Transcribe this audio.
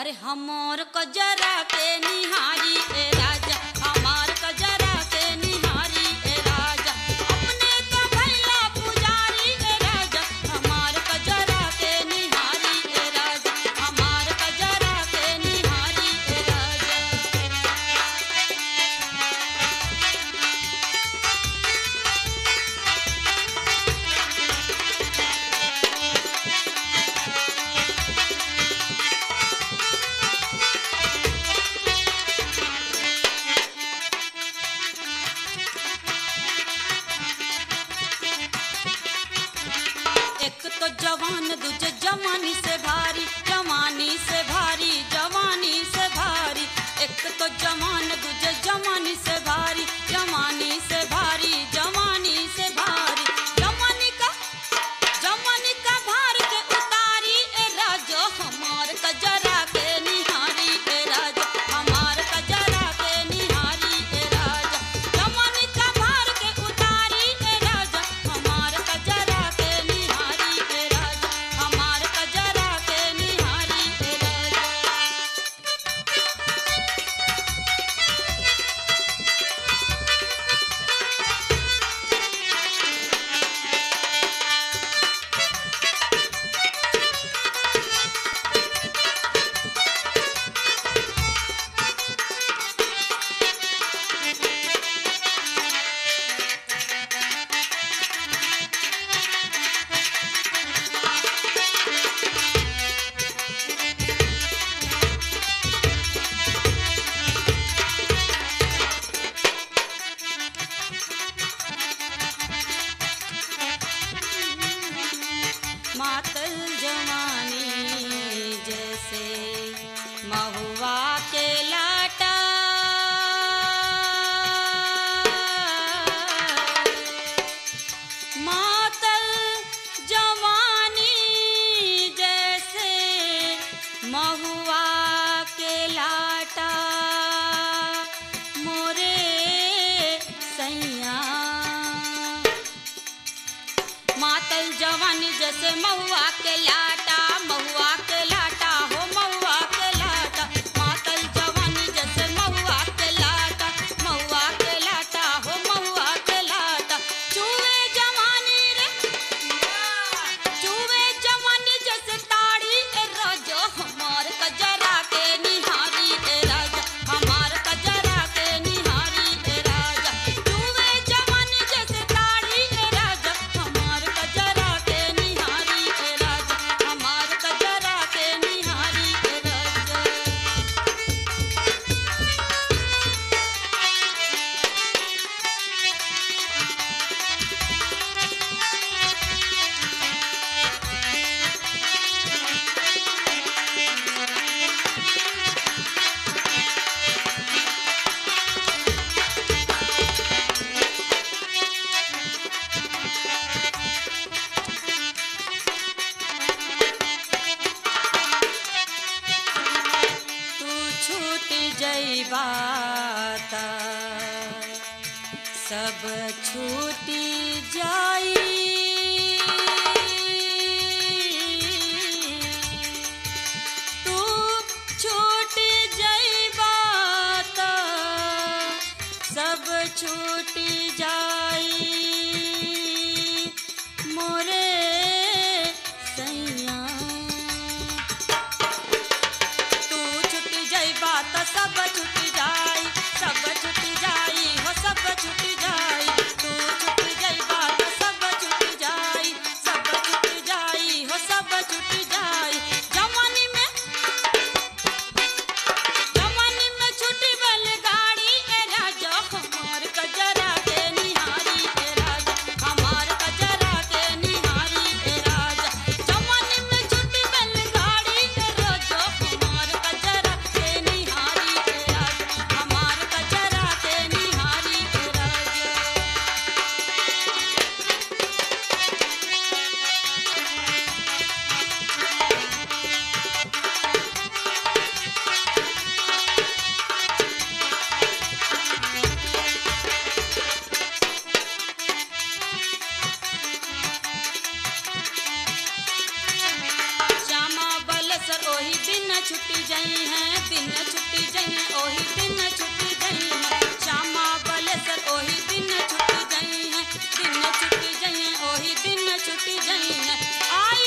अरे हमार कजरा के निहारी ए राजा हमार कजरा के निहारी ए राजा अपने तो भैया पुजारी ए राजा हमार कजरा के निहारी ए राजा हमार कजरा के निहारी ए राजा एक तो जवान दूजे जवानी से भारी जवानी से भारी जवानी से भारी एक तो जवान दूजे जवानी से भारी जवानी से भारी जवानी से भारी जवानी का जवानी का भार के उतारी ए राजो हमार कजरा के निहारी ए राजा हमार कजरा के निहारी ए राजा जवानी का भार के उतारी ए राजा हमार कजरा के निहारी ए राजा हमार कजरा के निहारी ए राजा मातल जवानी जैसे महुआ के लाटा मातल जवानी जैसे महुआ के लाटा मोरे सैया मातल जवानी जैसे महुआ के लाटा महुआ के लाटा हो महुआ के लाटा मातल जवानी जैसे महुआ के लाटा महुआ के लाटा हो महुआ के लाटा चूहे जवानी रे चूहे जवानी जैसे ताड़ी ए राजा हमार कजरा के निहारी ए राजा हमार कजरा के निहारी ए राजा चूहे जवानी जैसे ताड़ी ए राजा हमार कजरा के निहारी ए राजा हमार कजरा के निहारी ए राजा तू छूट जइबा त सब छूटी जाई तू छूट जइबा त सब छूट जाई मोरे सैया तू छुट जाइबा त सब छुट जाई सब छुट जाई हो सब छुट जाई तू छुट जाइबा त सब छुट जाई सब छुट जाई हो सब छुट जाई जवानी में जवानी में छुटी बैलगाड़ी ए राजा हमार कजरा के निहारी ए राजा हमार कजरा के निहारी ए राजा जवानी में छुटी बैलगाड़ी ए राजा हमार कजरा के निहारी ए राजा हमार कजरा के निहारी ए राजा श्यामा बलसर ओही बिन छुट्टी जाई हैं दिन छुट्टी जाई हैं ओही दिन छुट्टी जाई हैं श्यामा बलेसर ओही दिन छुट्टी जाई हैं दिन छुट्टी जाई हैं ओही दिन छुट्टी जाई हैं आई